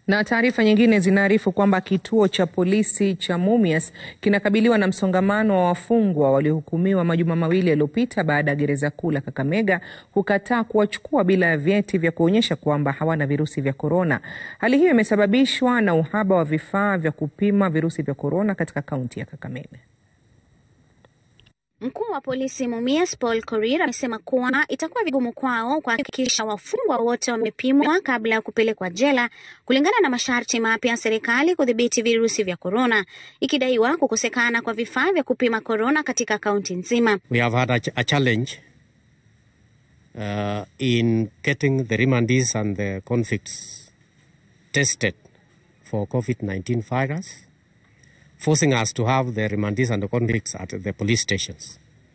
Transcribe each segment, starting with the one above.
Na taarifa nyingine zinaarifu kwamba kituo cha polisi cha Mumias kinakabiliwa na msongamano wa wafungwa waliohukumiwa majuma mawili yaliyopita baada ya gereza kuu la Kakamega kukataa kuwachukua bila ya vyeti vya kuonyesha kwamba hawana virusi vya korona. Hali hiyo imesababishwa na uhaba wa vifaa vya kupima virusi vya korona katika kaunti ya Kakamega. Mkuu wa polisi Mumias Paul Korir amesema kuwa itakuwa vigumu kwao kuhakikisha wafungwa wote wamepimwa kabla ya kupelekwa jela kulingana na masharti mapya ya serikali kudhibiti virusi vya korona, ikidaiwa kukosekana kwa vifaa vya kupima korona katika kaunti nzima. We have had a, ch a challenge uh, in getting the remandees and the convicts tested for COVID-19 virus. forcing us to have the remandees and the convicts at the police stations,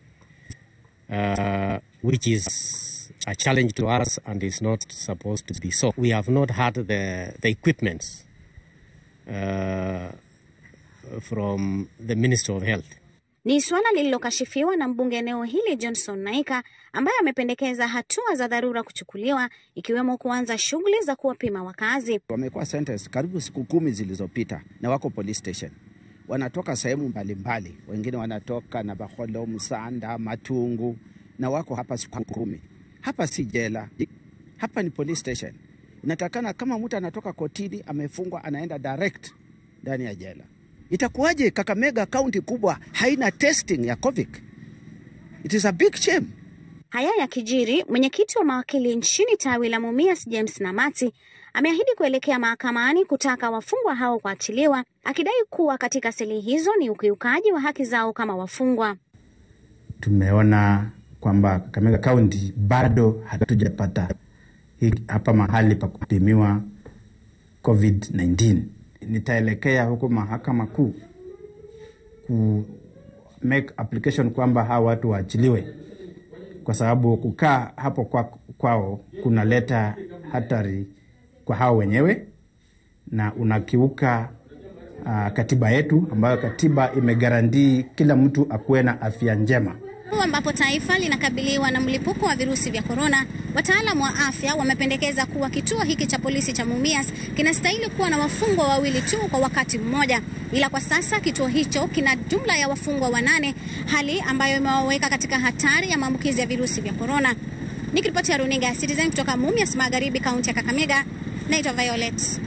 uh, which is a challenge to us and is not supposed to be so. We have not had the, the equipments uh, from the Minister of Health. Ni suala lililokashifiwa na mbunge eneo hili Johnson Naika ambaye amependekeza hatua za dharura kuchukuliwa ikiwemo kuanza shughuli za kuwapima wakazi. Wamekuwa sentence karibu siku kumi zilizopita na wako police station wanatoka sehemu mbalimbali, wengine wanatoka na Baholo, Msanda, Matungu na wako hapa siku kumi. Hapa si jela, hapa ni police station. Inatakana kama mtu anatoka kotini amefungwa, anaenda direct ndani ya jela. Itakuwaje Kakamega kaunti kubwa haina testing ya COVID? It is a big shame. Haya ya kijiri, mwenyekiti wa mawakili nchini tawi la Mumias James Namati ameahidi kuelekea mahakamani kutaka wafungwa hao kuachiliwa, akidai kuwa katika seli hizo ni ukiukaji wa haki zao kama wafungwa. Tumeona kwamba Kakamega kaunti bado hatujapata hapa mahali pa kupimiwa COVID-19. Nitaelekea huko mahakama kuu ku make application kwamba hawa watu waachiliwe, kwa sababu kukaa hapo kwa, kwao kunaleta hatari kwa hao wenyewe na unakiuka uh, katiba yetu ambayo katiba imegarantii kila mtu akuwe na afya njema. Ambapo taifa linakabiliwa na mlipuko wa virusi vya korona, wataalamu wa afya wamependekeza kuwa kituo hiki cha polisi cha Mumias kinastahili kuwa na wafungwa wawili tu kwa wakati mmoja, ila kwa sasa kituo hicho kina jumla ya wafungwa wanane, hali ambayo imewaweka katika hatari ya maambukizi ya virusi vya korona. Nikiripotia runinga ya Citizen kutoka Mumias Magharibi, kaunti ya Kakamega, naitwa Violet